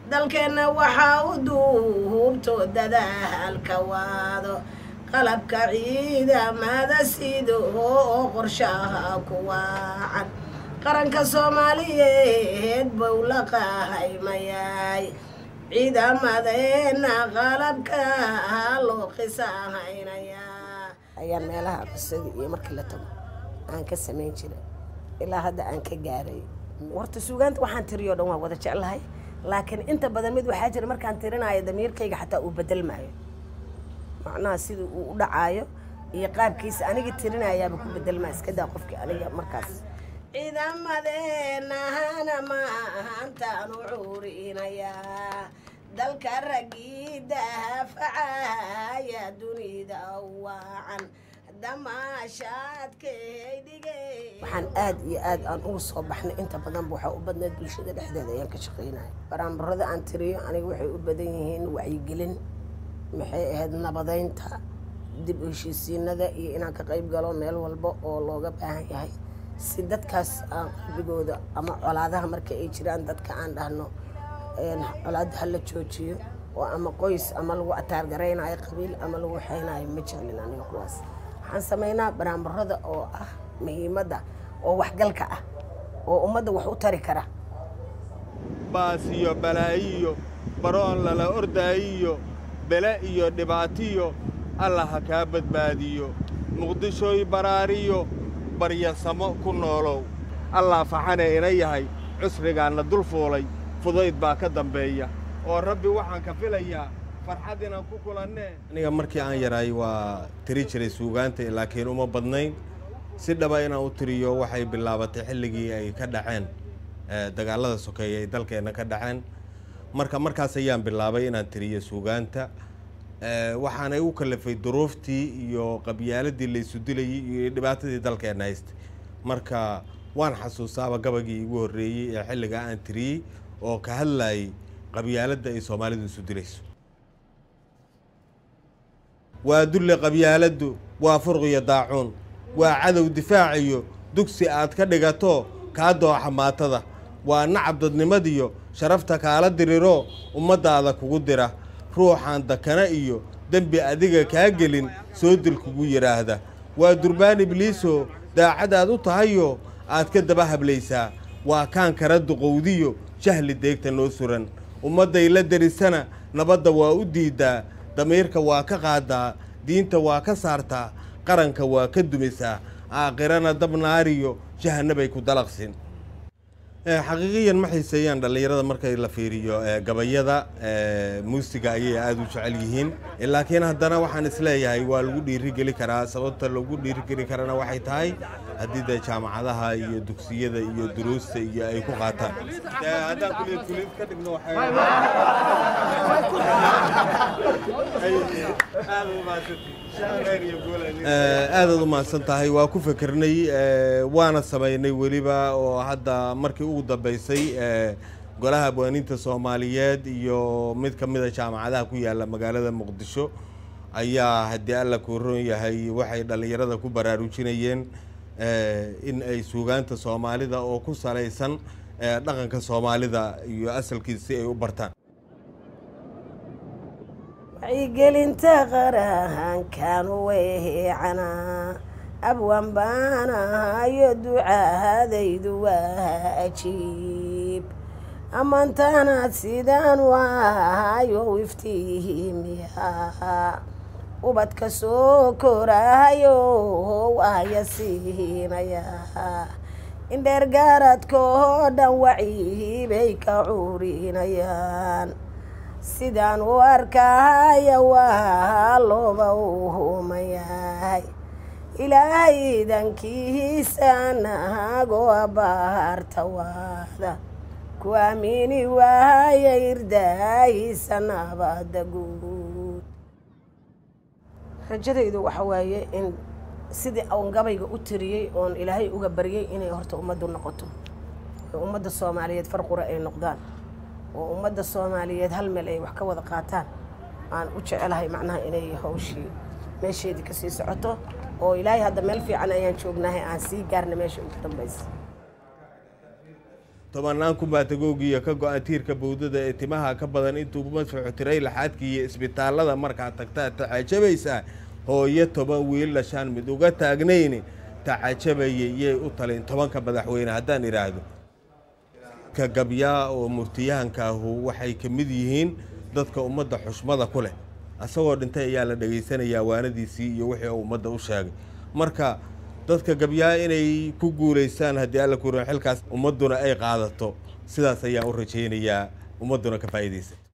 dalkeenna waxaa u duubto dadaalka waado qalabka ciidamada sido oo qorshaha ku waacan qaranka soomaaliyeed buu la qahaymayaay ciidamadeena qalabka loo qisahaynayaa ayaan meelaha qisadii iyo markii la tago aan ka samayn jiray ilaa hadda aan ka gaaray warta suugaanta waxaan tiriyo dhan waa wada jeclahay laakiin inta badan mid waxaa jira markaan tirinayo damiirkayga xataa uu bedelmaayo macnaha sida uu u dhacaayo iyo qaabkiisa aniga tirinayaaba ku bedelmaa iska daa qofkii aniga markaas ciidamadeenahana maantaan u cuurinayaa dalka raggii daafacaya dunida waacan damaashaadkay dhigay waxaan aad iyo aad aan ugu soo baxnay inta badanba waxaa u badnayd bulshada dhexdeeda ayaan ka shaqaynaya baraambarada aan tiriyo aniga waxay u badan yihiin wacyigelin maxay ahayd nabadeynta dib u heshiisiinada iyo inaan ka qayb galo meel walba oo looga baahan yahay si dadkaas aan qalbigooda ama colaadaha marka ay jiraan dadka aan dhahno colaada hala joojiyo oo ama qoys ama lagu ataargaraynayo qabiil ama lagu waxaynayo ma jeclin aniga kuwaas waxaan samaynaa baraambarada oo ah muhiimadda oo waxgalka ah oo ummadda wax u tari kara baas iyo balaayiyo baroon lala ordaayiyo bele iyo dhibaatiyo allah ha kaa badbaadiyo muqdishooy baraariyo baryasamo ku noolow allah faxane ina yahay cusrigaanna dul fuulay fudayd baa ka dambeeya oo rabbi waxaan ka filayaa farxad inaan ku kulannee aniga markii aan yaraay waa tiri jiray suugaanta laakiin uma badnayn si dhaba inaan u tiriyo waxay bilaabatay xilligii ay ka dhaceen dagaallada sokeeye ay dalkeenna ka dhaceen marka markaas ayaan bilaabay inaan tiriyo suugaanta waxaanay u kalafay duruuftii iyo qabyaaladii laysu dilayay iyo dhibaatadii dalkeenna haystay marka waan xasuustaaba gabagii igu horreeyey ee xilligaa aan tiriyey oo ka hadlayay qabyaaladda ay soomaalidu isu dilayso waa dulle qabyaaladdu waa furqiyo daacuun waa cadow difaaciyo dugsi aad ka dhigato kaa dooxa maatada waa nacab dadnimadiyo sharafta kaala diriroo ummaddaada kugu dira ruuxaan dakana iyo dembi adiga kaa gelin soo dil kugu yidhaahda waa durbaan ibliisoo daacadaad u tahayoo aad ka daba hablaysaa waa kaan kara duqowdiyo jahli deegta noo suran ummadday la derisana nabadda waa u diiddaa damiirka waa ka qaadaa diinta waa ka saartaa qaranka waa ka dumisaa aakhirana dab naariyo jahannabay ku dalaqsin xaqiiqiyan ma xiiseeyaan dhallinyarada markay la fiiriyo gabayada muusiga ayay aada u jecel yihiin laakiin haddana waxaan isleeyahay waa lagu dhiirigeli karaa sababta lagu dhiirigeli karana waxay tahay haddii dee jaamacadaha iyo dugsiyada iyo duruusta iyo ay ku qaataan haddaan kuliyad kuliyad ka dhigno aadaad u mahadsan tahay waa ku fekernay waana samaynay weliba oo hadda markii ugu dambaysay golaha abwaaniinta soomaaliyeed iyo mid ka mida jaamacadaha ku yaala magaalada muqdisho ayaa haddii alla kuu ron yahay waxay dhallinyarada ku baraarujinayeen in ay suugaanta soomaalida oo ku salaysan dhaqanka soomaalida iyo asalkiisa si ay u bartaan wacyigelinta qarahankan weecana abwan baanahayo ducaadaydu waa ajiib ammaantaanaad sidaan waayo iftiimiya ubadka soo koraayo waaya siinaya indheer gaaradkoo dhan waciibay ka cuurinayaan sidaan u arkaya waa looba u humayahay ilaahay idankiisa nahagoo abaarta waada ku aamini waaya irdaahiisa nabada guud rajadaydu waxa waaye in sidii oon gabayga u tiriyey oon ilaahay uga baryay inay horta ummaddu noqoto oo ummadda soomaaliyeed farqura ay noqdaan oo ummadda soomaaliyeed hal meel ay wax ka wada qaataan aan u jecelahay macnaha inay hawshii meesheedii kasii socoto oo ilaahay hadda meel fiican ayaan joognahay aan sii gaarna meesha ugu dambaysa tobanaan kumbaatagoogiiyo ka go-an tiirka bowdada ee timaha ka badan intuu madfaxu tiray laxaadkii iyo isbitaallada markaad tagtaa tacajabaysaa hooyo toban wiil dhashaan mid uga taagnayni tacajabayay yay u talin tobanka madaxweyne haddaan idhaahdo ka gabyaa oo murtiyahankaahu waxay ka mid yihiin dadka ummadda xushmada ku leh asagoo dhintay ayaa la dhegaysanayaa waanadiisii iyo wixii uu ummadda u sheegay marka dadka gabyaa inay ku guulaystaan haddii alla kuran xilkaas ummadduna ay qaadato sidaas ayaan u rajaynayaa ummadduna ka faa'iidaysa